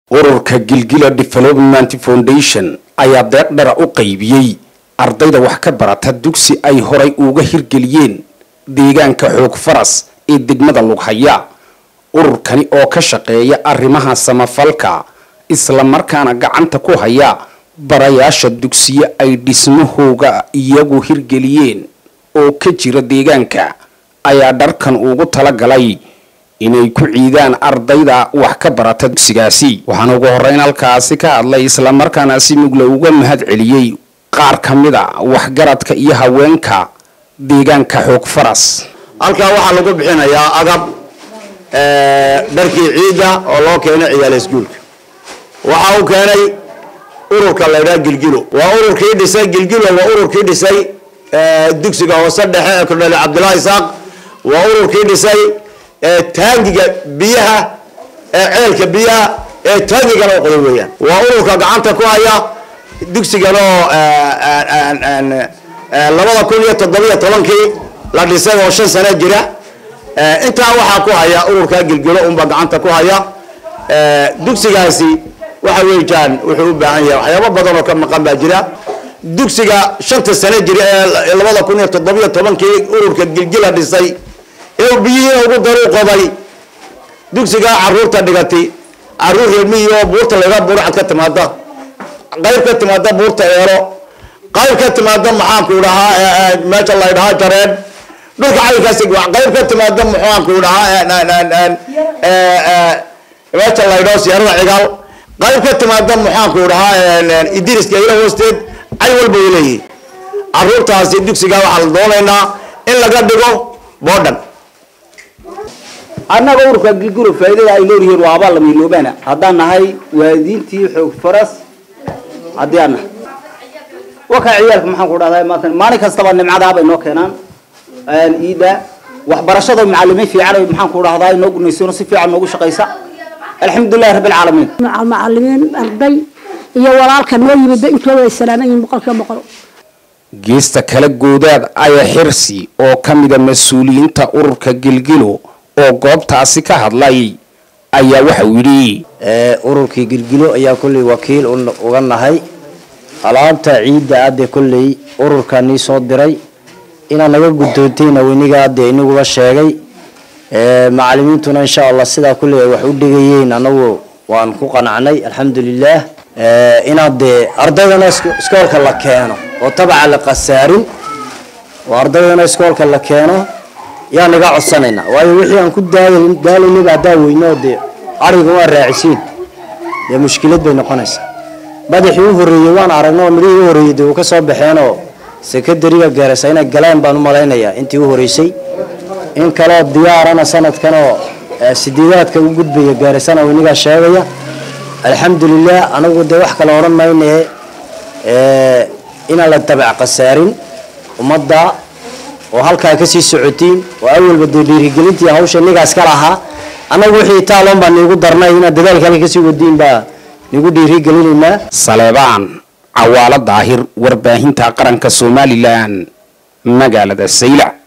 ururka gilgila development foundation ayaa deeq dhara u qaybiyey ardayda wax ka barata dugsi ay horay uga hirgeliyeen deegaanka xoog faras ee degmada lughaya ururkani oo ka shaqeeya arrimaha samafalka islamarkaana gacanta ku haya barayaasha dugsiyo ay dhismahooga iyagu hirgeliyeen oo ka jira deegaanka ayaa dharkan ugu talagalay inay ku ciidaan ardayda wax ka barata dugsigaasi waxaana ugu horeyn halkaasi ka hadlay islamarkaana si mugle uga mahad celiyey qaar ka mid a waxgaradka iyo haweenka deegaanka xoog faras halkaa waxaa lagu bixinayaa agab dharkii ciidda oo loo keenay ciyaal iskuulka waxa uu keenay ururka laydhaha gilgilo waa ururkii dhisay gilgilo waa ururkii dhisay dugsiga hoose dhexe ee kordhale cabdullaahi isaaq waa ururkii dhisay taangiga biyaha ee ceelka biyaha ee taangigana u qoday weeyaan waa ururka gacanta ku haya dugsigan oo labada kun iyo toddobiyo tobankii la dhisay oo shan sano jira intaa waxaa ku haya ururka gilgilo unba gacanta ku haya dugsigaasi waxa weeyaan wuxuu u baahan yahay waxyaabo badan oo ka maqan baa jira dugsiga shanta sano jira ee labada kun iyo toddobiyo tobankii ururka gilgila dhisay ee biyihii ugu daru qoday dugsiga caruurta dhigatay caruur reermiyi oo buurta laga burcad ka timaada qayb ka timaada buurta eero qayb ka timaada maxaanku dhahaa meesha la dhahaa jareen dhulka caynkaasi qayb ka timaada maxaanku dhahaa meesha la dhaho siyaarada cigaal qayb ka timaada maxaanku dhahaa idiriska ila hoosteed cay walba way leeyihin caruurtaasi dugsiga waxaa la doonaynaa in laga dhigo boodhan annaga ururka gilguro faa'iidada ay leeyihiin waa abaal lama iloobaana haddaan nahay waalidiintii xoog faras haddii aan nahay wakaa ciyaalka maxaan ku dhahdaa maanta maalin kastaba nimcadaa bay noo keenaan iida waxbarashada macalimiin fiican ay maxaan ku dhahdaa inoo gunaysano si fiican noogu shaqaysa alxamdulillahi rabbil caalamiin macalimiin arday iyo walaalka noo yimid intooda ay salaaman yihiin boqolkiiba boqol geesta kala goodaad aya xirsi oo ka mida mas-uuliyiinta ururka gilgilo oo goobtaasi ka hadlay ayaa waxa uu yidhi ururkii gilgilo ayaa kolley wakiil uga nahay alaabta ciidda adde kolley ururka nii soo diray inaad naga guddoontayna weniga adde iniguba sheegay macalimiintuna insha allah sidaa kolley ay wax u dhigayeen anagu waan ku qanacnay alxamdulilah inaad dee ardaydana iskoolka la keeno oo tabaca la qasaarin oo ardaydana iskoolka la keeno yaa naga codsanaynaa waayo wixii aan ku daalaynaba haddaa weyno dee ariga waa raacisiin dee mushkilad bay noqonaysaa madaxii u horreeyey waan aragno oo midhihii u horreeyey dee uu ka soo baxeenoo sekadariga gaaraysa inay galeen baan u malaynayaa intii u horreysay in kaleo diyaarana sanadkanoo sideedaadka u gudbaya gaaraysana weynigaa sheegaya alxamdulilah anagu dee wax kale odhan maynaye inaan la dabac khasaarin ummadda oo halkaa kasii socotiin oo awalba dee dhiirigelintii hawsha nigaas ka lahaa annagu wixii taaloon baa niigu darnay inaad dadaalka halka kasii wadiin baa niigu dhiirigelinaynaa saleebaan cawaalo daahir warbaahinta qaranka somalilan magaalada saylac